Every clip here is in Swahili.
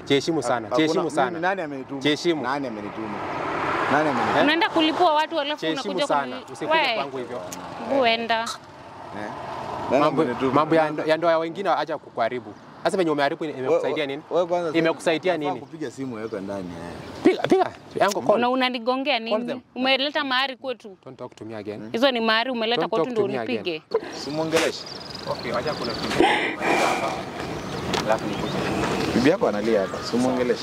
Jiheshimu sana, Hakuna- jiheshimu mimi sana. Nani amenituma? Jiheshimu. Nani amenituma? Nani amenituma? Unaenda kulipua watu alafu Jiheshimu unakuja sana, kuni- usikuje We, kwangu hivyo. Uenda. Eh? Nani Mambo amenituma? mambo ya ndo- ya ndoa ya wengine acha kukuharibu. Sasa venye umeharibu imekusaidia nini? Wewe kwanza sasa- Imekusaidia unafaa nini? Kupiga simu weka ndani. eh. Piga piga yangu Una call. unanigongea Call nini? them. Umeleta mahari kwetu. Don't talk to me again. Hizo ni mahari umeleta Don't kwetu talk ndio to me again. unipige. Simuongeleshe. Okay, acha kuna kitu. Alafu nikuje. Bibi yako analia hapa. Simuongeleshe.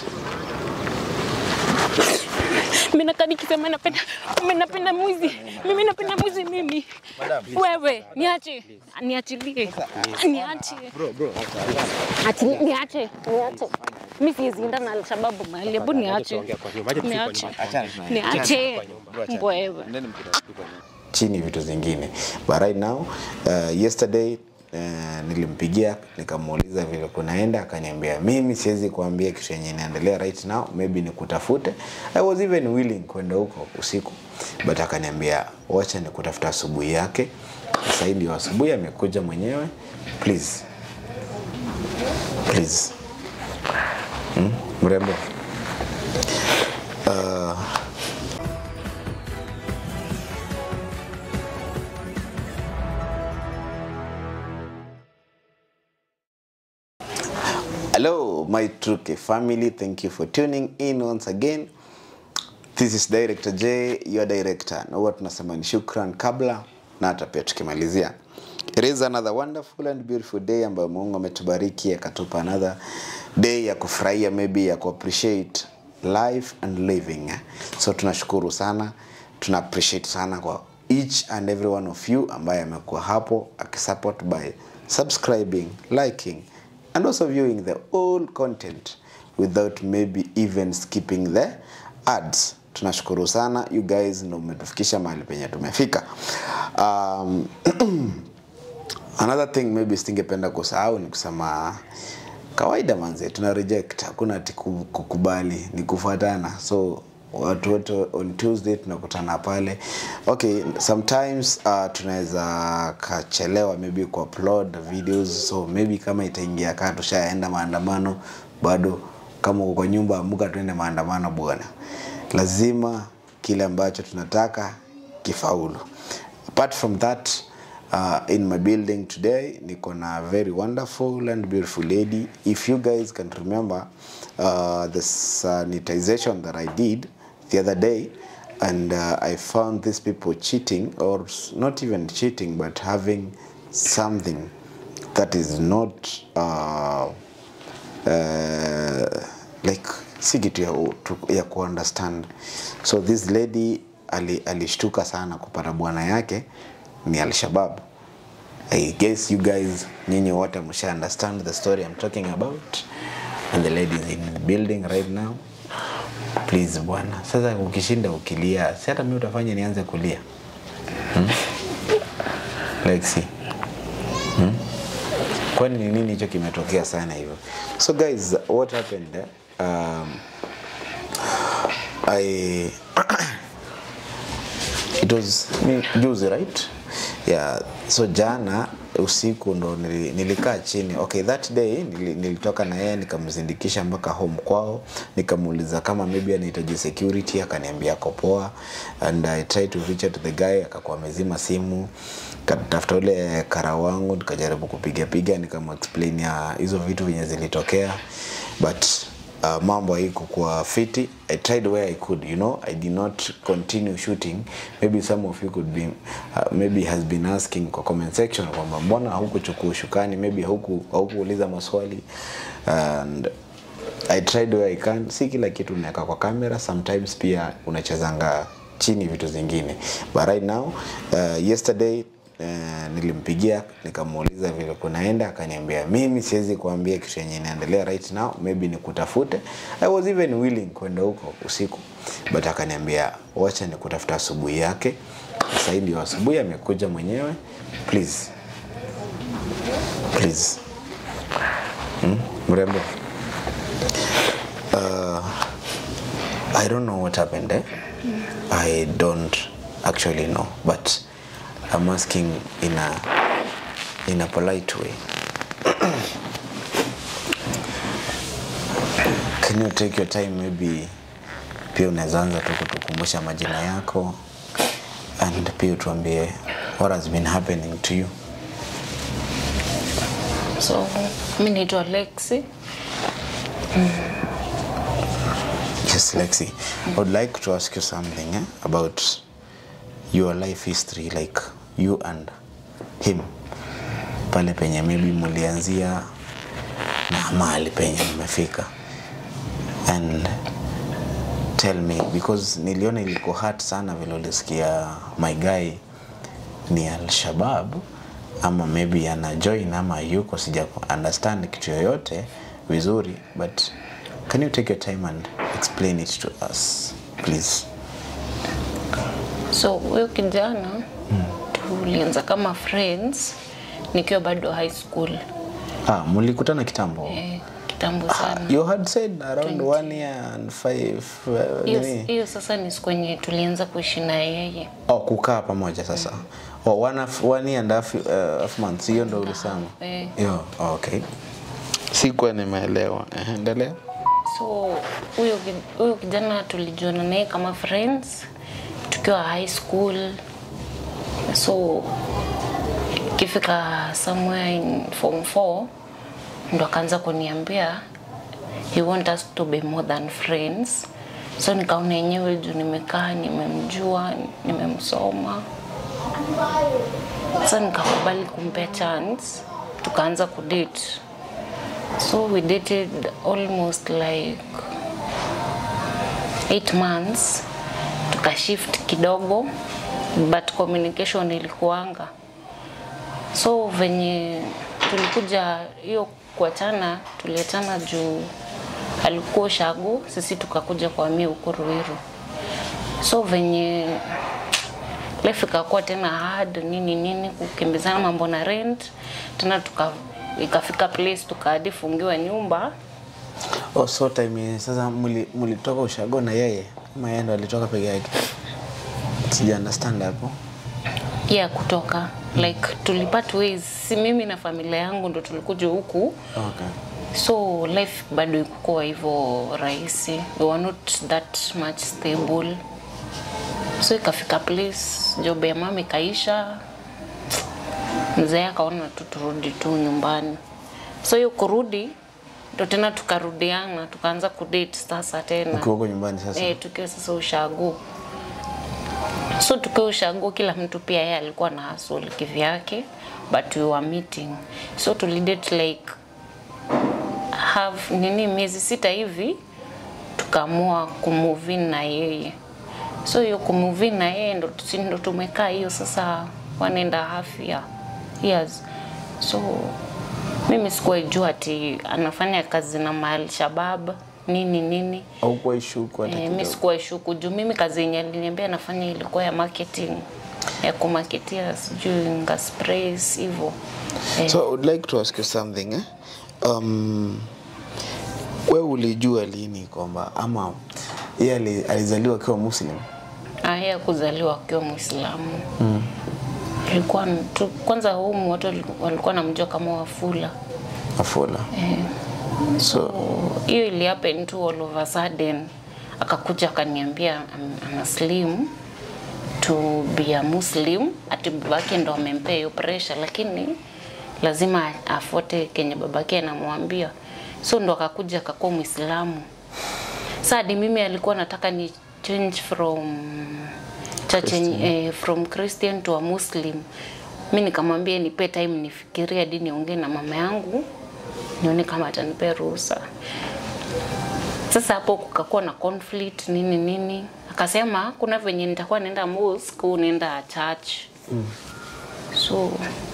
Mimi nakaa nikisema napenda mimi napenda mwizi. Mimi napenda mwizi mimi. Wewe, niache. Niachilie. Niache. Bro, bro. Ati niache. Niache. Mimi siwezi enda na Alshababu mahali. Hebu niache. Tuongea kwa nyumba. Acha tufike kwa Niache. nyumba. Achana tunaye. Niache. Wewe. Ndeni mkitafika kwa nyumba. chini vitu zingine but right now uh, yesterday Uh, nilimpigia nikamuuliza vile kunaenda akaniambia mimi siwezi kuambia kitu yenye inaendelea right now maybe nikutafute i was even willing kwenda huko usiku but akaniambia wacha nikutafuta asubuhi yake sasa hii ndio asubuhi amekuja mwenyewe please please hmm? mrembo uh, Hello, my Truke family. Thank you for tuning in once again. This is Director J, your director. Na huwa tunasema ni shukran kabla na hata pia tukimalizia. It is another wonderful and beautiful day ambayo Mungu ametubariki akatupa another day ya kufurahia maybe ya kuappreciate life and living. So tunashukuru sana, tuna appreciate sana kwa each and every one of you ambaye amekuwa hapo akisupport by subscribing, liking and also viewing the whole content without maybe even skipping the ads tunashukuru sana you guys ndo umetufikisha mahali penye tumefika um, another thing maybe singependa kusahau ni kusema kawaida manze tuna reject hakuna ati ku- kukubali ni kufuatana so watu wote on tuesday tunakutana pale okay sometimes uh, tunaweza kachelewa maybe ku upload videos so maybe kama itaingia kaa tushaenda maandamano bado kama uko kwa nyumba amuka tuende maandamano bwana lazima kile ambacho tunataka kifaulu apart from that uh, in my building today niko na very wonderful and beautiful lady if you guys can remember uh, the sanitization that i did the other day and uh, i found these people cheating or s- not even cheating but having something that is not uh, uh, like si kitu ya, tu- ya kuunderstand so this lady ali, alishtuka sana kupata bwana yake ni alshabab i guess you guys nyinyi wote msha understand the story i'm talking about and the lady is in the building right now please bwana sasa ukishinda ukilia si hata mi utafanya nianze kulia hmm? Lexi hmm? kwani ni nini hicho kimetokea sana hivyo so guys what happened eh? um, i it was ni juzi right yeah so jana usiku ndo nili, nilikaa chini okay that day nili, nilitoka na yeye nikamzindikisha mpaka home kwao nikamuuliza kama maybe anahitaji security akaniambia ako poa and i tried to reach out to the guy akakuwa amezima simu katafuta ule kara wangu nikajaribu kupiga piga nikamexplain ya hizo vitu venye zilitokea but uh, mambo haikukuwa fiti i tried where i could you know i did not continue shooting maybe some of you could be uh, maybe has been asking kwa comment section kwamba mbona haukuchukua ushukani maybe hauku haukuuliza maswali and i tried where i can si kila kitu unaweka kwa kamera sometimes pia unachezanga chini vitu zingine but right now uh, yesterday Uh, nilimpigia nikamuuliza vile kunaenda akaniambia mimi siwezi kuambia kitu yenye inaendelea right now maybe nikutafute i was even willing kwenda huko usiku but akaniambia wacha nikutafuta asubuhi yake sasa hii ndio asubuhi amekuja mwenyewe please please hmm? mrembo uh, i don't know what happened eh? i don't actually know but i'm asking in a in a polite way can you take your time maybe pia unaweza anza tu kutukumbusha majina yako and pia utuambie what has been happening to you So mi naitwa Lexi. yes lexi i would like to ask you something eh, about your life history like you and him pale penye maybe mulianzia na mahali penye mmefika and tell me because niliona iliko hurt sana vile ulisikia my guy ni alshabab ama maybe ana join ama yuko sija understand kitu yoyote vizuri but can you take your time and explain it to us please So huyo kijana tulianza kama friends nikiwa bado high school ah, mulikutana kitambo eh, kitambo Ah, sana. you had said around one year and five uh, Hiyo nini? hiyo sasa ni siku yenye tulianza kuishi na yeye. oh, kukaa pamoja sasa oh, one, half, one year and half, uh, half months hiyo ndo ulisema eh. Yo, okay sikuwa nimeelewa Eh, endelea So huyo ki- huyo kijana tulijuana naye kama friends tukiwa high school. So ikifika somewhere in form 4 ndo akaanza kuniambia he want us to be more than friends. So nikaona yenyewe juu nimekaa nimemjua, nimemsoma. Sasa nikakubali kumpea chance, tukaanza kudate. So we dated almost like eight months, tukashift kidogo but communication ilikuanga. So venye tulikuja hiyo kuachana, tuliachana juu alikuwa Ushago, sisi tukakuja kuhamia huko Ruiru. So venye life ikakuwa tena hard nini nini, kukimbizana mambo na rent tena, tuka ikafika place tukahadi fungiwa nyumba oh, so time yenye sasa muli- mulitoka ushago na yeye ama yeye ndo alitoka peke yake sija understand hapo ya kutoka like tulipart ways, si mimi na familia yangu ndo tulikuja huku okay. so life bado ikukuwa hivyo rahisi we were not that much stable so ikafika place job ya mama ikaisha mzee akaona tu turudi tu nyumbani so hiyo kurudi ndo tena tukarudiana tukaanza kudate sasa tena ukiwa huko nyumbani sasa eh, tukiwa sasa ushago so tukiwa ushago kila mtu pia yeye alikuwa na hustle kivyake but we were meeting so tulidate like have nini miezi sita hivi tukaamua kumove in na yeye so hiyo kumove in na yeye ndo, si ndo tumekaa hiyo sasa one and a half year, years so mimi sikuwa jua ati anafanya kazi na mahali shabab nini nini au kwa ishuku hata Eh, mi kidogo sikuwa ishuku juu mimi kazi yenye aliniambia nafanya ilikuwa ya marketing ya kumaketia sijui nga sprays hivyo eh, so I would like to ask you something eh? um, we ulijua lini kwamba ama yeye ali- alizaliwa akiwa muslim aya kuzaliwa akiwa mwislamu mm. alikuwa tu, kwanza humu watu waliku- walikuwa namjua kama wafula afula so hiyo ili happen tu all of a sudden akakuja akaniambia am- ana slim to be a muslim ati babake ndo amempea hiyo pressure lakini lazima afuate kenye babake anamwambia so ndo akakuja akakuwa mwislamu sadi mimi alikuwa nataka ni change from church eh, from christian to a muslim mi nikamwambia nipe time nifikirie hadi niongee na mama yangu nione kama atanipea ruhusa sasa hapo kukakuwa na conflict nini nini akasema kuna venye nitakuwa naenda mosque au naenda church mm. so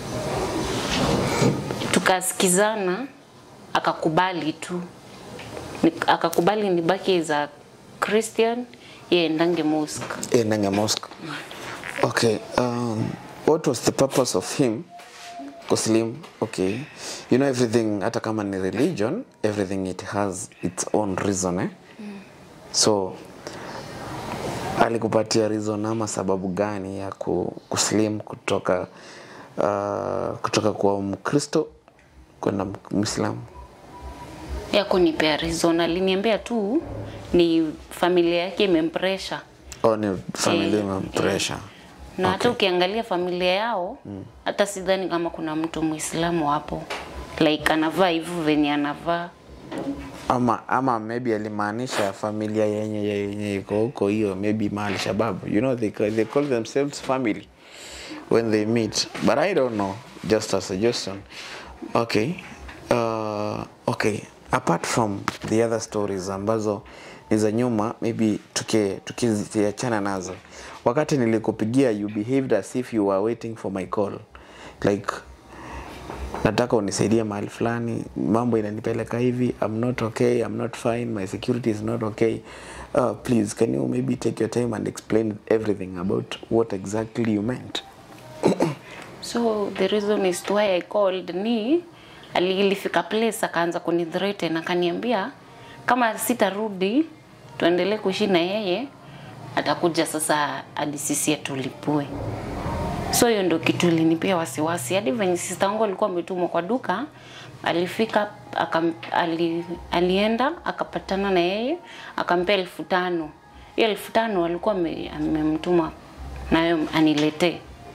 tukasikizana akakubali tu Ni- akakubali nibaki za christian yeye ndange mosque endange mosque okay um, what was the purpose of him kuslim okay you know everything hata kama ni religion everything it has its own reason eh? so alikupatia reason ama sababu gani ya ku, kuslim kutoka uh, kutoka kwa mkristo kwenda mwislamu ya kunipea reason. Aliniambia tu ni familia yake imempresha Oh, ni familia Eh, imempressure. na hata ukiangalia familia yao hata sidhani kama kuna mtu Muislamu hapo like anavaa hivyo venye anavaa ama ama maybe alimaanisha familia yenye yenye iko huko hiyo maybe mahali shabab you know they, ca- they call themselves family when they meet but i don't know just a suggestion okay uh, okay apart from the other stories ambazo ni za nyuma maybe tuki- tukiziachana nazo wakati nilikupigia you behaved as if you were waiting for my call like nataka unisaidie mahali fulani mambo inanipeleka hivi i'm not okay i'm not fine my security is not okay uh, please can you maybe take your time and explain everything about what exactly you meant so the reason is why I called ni ali- ilifika place akaanza kunithreaten akaniambia kama sitarudi tuendelee kuishi na yeye atakuja sasa hadi sisi atulipue so hiyo ndio kitu ilinipia wasiwasi hadi venye sister wangu alikuwa ametumwa kwa duka alifika akam, ali, alienda akapatana na yeye akampea elfu tano hiyo elfu tano alikuwa ame- amemtuma nayo aniletee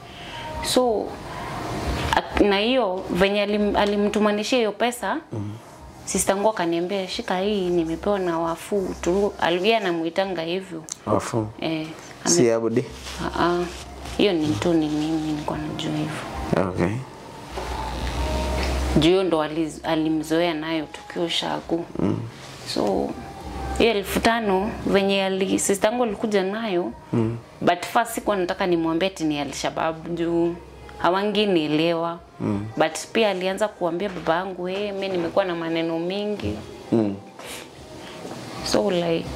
so ak- na hiyo venye alim, alimtumanishia hiyo pesa mm. sister yangu akaniambia shika hii nimepewa na wafuu tu alivia anamuitanga hivyo wafu eh, ame- si abudi Ah, ah. hiyo ni tu ni mimi nilikuwa najua hivyo okay juu hiyo ndo ali- alimzoea nayo tukiwa shaku mm. so hiyo elfu tano venye ali sister yangu alikuja nayo mm. but first sikuwa nataka nimwambie ati ni alshabab juu hawanginielewa mm. but pia alianza kuambia baba yangu hey, mi nimekuwa na maneno mingi mm. so like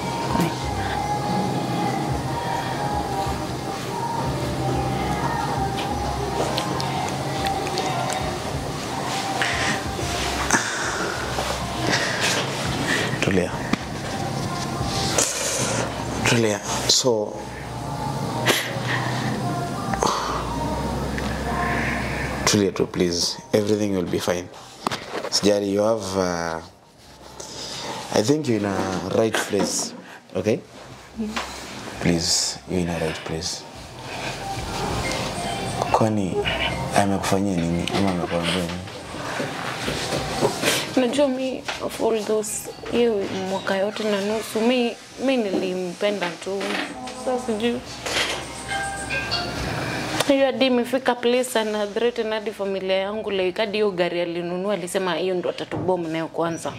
tulia tulia so tulia tu please everything will be fine sijari you have uh, i think you're in a right place okay please you're in a right place kwani amekufanyia nini ama amekwambia nini Unajua mi of all those hiyo mwaka yote na nusu mi, mi nilimpenda tu. Sasa sijui hiyo hadi imefika place ana threaten hadi familia yangu like hadi hiyo gari alinunua alisema hiyo ndo atatubom nayo kwanza.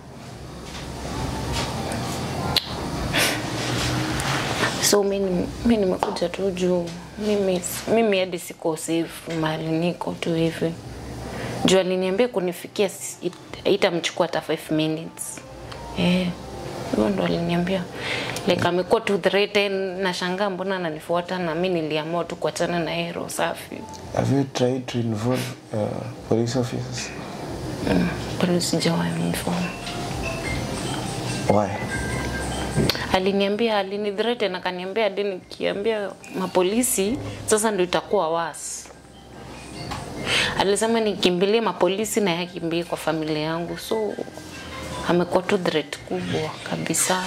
So mi ni- mi nimekuja tu juu mimi mimi hadi siko safe mahali niko tu hivi juu aliniambia kunifikia si- it- itamchukua hata 5 minutes eh hivyo ndo aliniambia like amekuwa tu threaten na shangaa mbona ananifuata na mi niliamua tu kuachana na yeye roho safi have you tried to involve uh, police officers bado sijawahi inform why aliniambia alinithreaten akaniambia hadi nikiambia mapolisi sasa ndo itakuwa wasi alisema nikimbilie mapolisi na yakimbie kwa familia yangu so amekuwa tu threat kubwa kabisa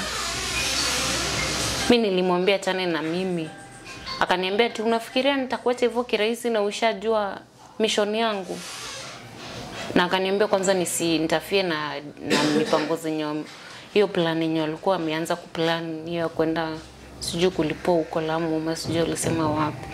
mi nilimwambia chane na mimi akaniambia ti unafikiria nitakuacha hivyo kirahisi na ushajua mission yangu na akaniambia kwanza nisi nitafie na, na mipango zenye wam- hiyo plan yenye walikuwa wameanza kuplan hiyo ya kwenda sijui kulipoa huko Lamu ama sijui alisema wapi.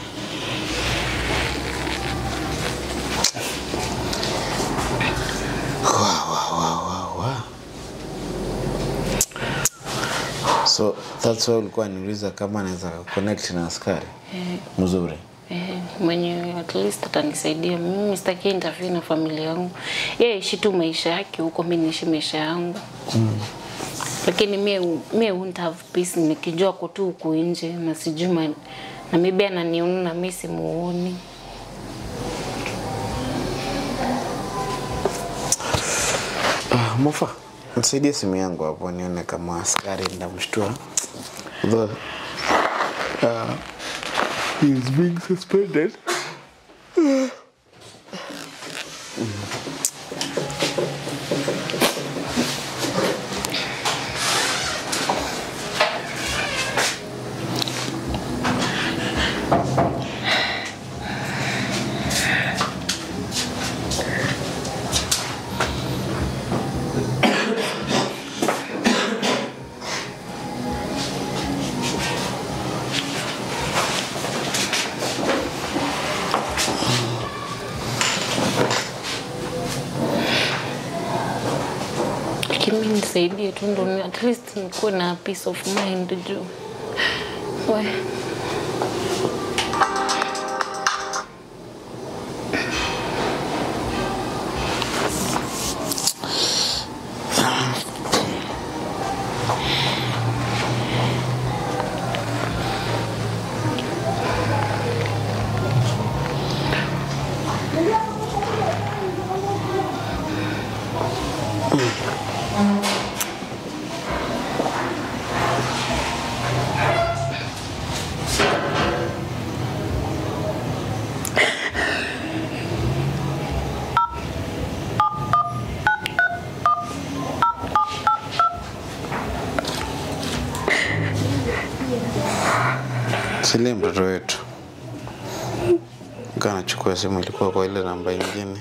so that's why ulikuwa niuliza kama anaweza connect na askari mzuri Eh, mwenye at least atanisaidia mimi sitaki interfere na familia yangu yeye ishi tu maisha yake huko mi niishi maisha yangu mm. lakini mie mie won't have peace nikijua ko tu huku nje na sijui ma- na maybe ananiona na mi simuoni uh, mofa nisaidie simu yangu hapo nione kama askari ndamshtua Although, uh, he is being suspended Kimi nisaidie tu ndo ni- at least nikuwe na peace of mind juu. We. Silie mtoto wetu. Kaa nachukua simu ilikuwa kwa ile namba ingine.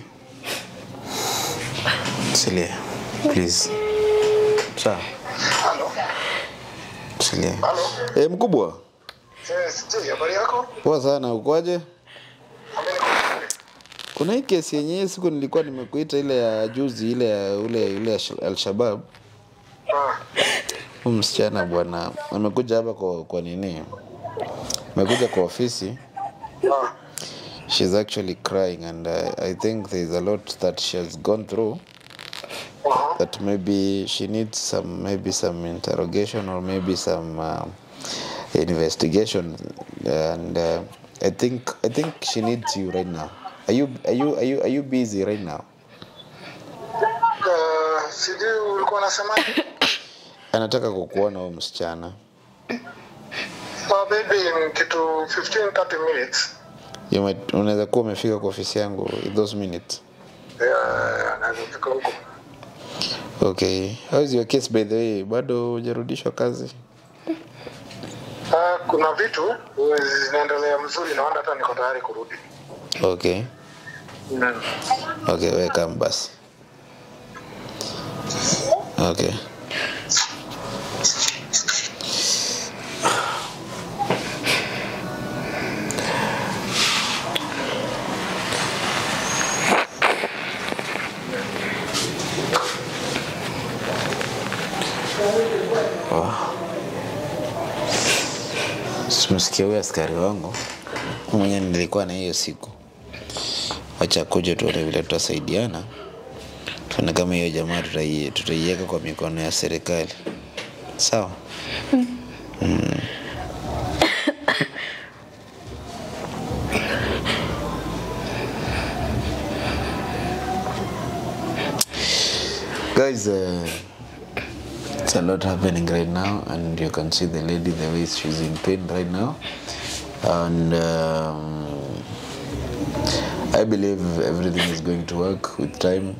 Silie, please. Sawa. Halo. Silie. Halo. Eh, mkubwa. Yes, je, habari yako? Poa sana, ukoaje? Ameni Kuna hii kesi yenyewe siku nilikuwa nimekuita ile ya juzi ile ya ule ile ya Sh- Al-Shabab. Ah, Huyu msichana bwana amekuja hapa kwa, kwa nini? Amekuja kwa ofisi. ah, She's actually crying and uh, I think there's a lot that she has gone through uh-huh. that maybe she needs some maybe some interrogation or maybe some uh, investigation and uh, I think I think she needs you right now. Are you are you are you are you busy right now? Uh, sijui ulikuwa unasema Anataka kukuona huyu msichana. uh, baby in kitu 15 30 minutes. You might- Unaweza kuwa umefika kwa ofisi yangu in those minutes. Yeah, naweza fika huko. Okay. How is your case by the way? Bado hujarudishwa kazi? Uh, kuna vitu uh, zinaendelea mzuri naona hata niko tayari kurudi. Okay. Mm. Okay, welcome basi. Okay. Simsikia huyo askari wangu mwenye nilikuwa na hiyo siku. Wacha kuja tuone vile tutasaidiana, tuone kama hiyo jamaa tutai- tutaiweka kwa mikono ya serikali. Sawa. Mm. Guys, uh, it's a lot happening right now, and you can see the lady the way she's in pain right now, and. Um, I believe everything is going to work with time.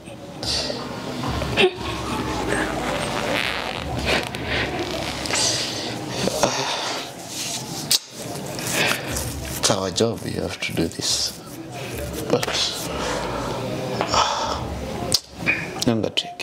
It's our job, you have to do this. But. Nanga trip.